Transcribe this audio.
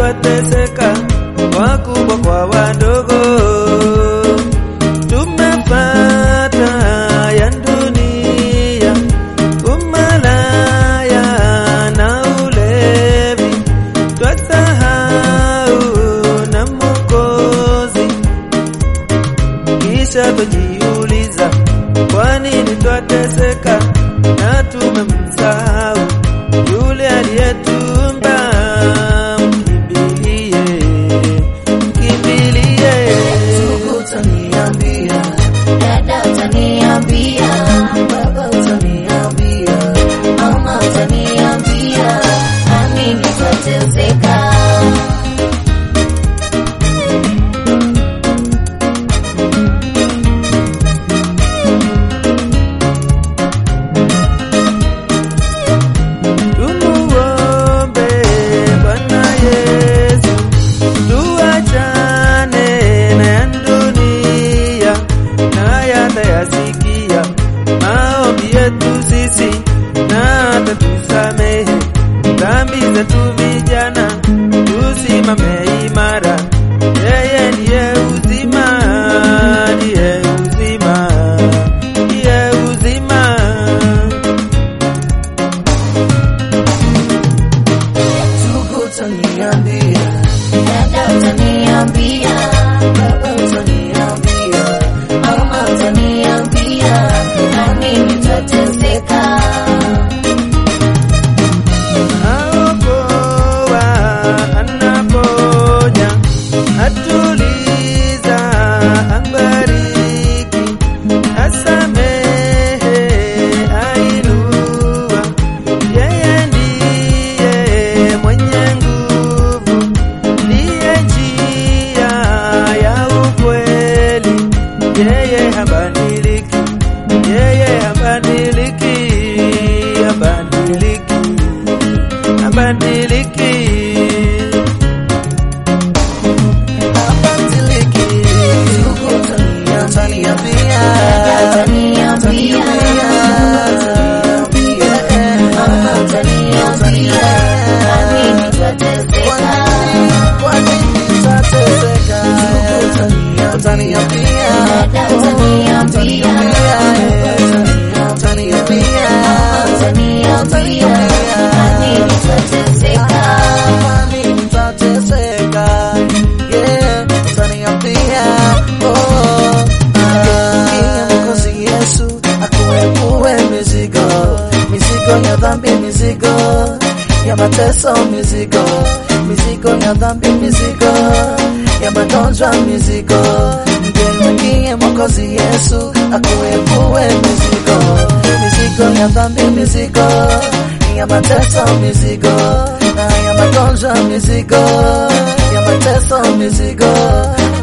twateseka, wakubwa kwa wadogo, tumepata ya dunia, umalaya na ulevi, twasahau na Mwokozi, kisha twajiuliza kwa nini twateseka na tumemsahau yule aliyetumba. Mkimbilie, mkimbilie. Ndugu utaniambia, dada utaniambia, baba utaniambia, mama utaniambia, nami nitateseka. Tumuombe Bwana Yesu, tuachane na ya dunia, naye atayasikia maombi yetu sisi, na atatusamehe dhambi zetu. Vijana tusimame imara, yeye ndiye uzima, ndiye uzima, ndiye uzima. Ndugu utaniambia, dada utaniambia, baba utaniambia, mama utaniambia, nami nitateseka. Aokoa, anaponya, atuliza, ambariki, asamehe, ainua. Yeye ndiye mwenye nguvu, ndiye njia ya ukweli. Yeye habadiliki, yeye habadiliki, habadiliki abadiliki abadiliki Ndugu utaniambia, dada utaniambia, mama utaniambia, nami nitateseka. kwa nini tateseka utaniambia Dada utaniambia, baba utaniambia, mama utaniambia, nami nitateseka. kwani nitateseka yeah utaniambia oh ah Mwokozi Yesu akuepue mizigo mizigo ya dhambi mizigo ya mateso mizigo mizigo ya dhambi mizigo ya magonjwa mizigo mgeukie Mwokozi Yesu akuepue mizigo mizigo ya dhambi mizigo ya mateso mizigo na ya magonjwa mizigo ya mateso mizigo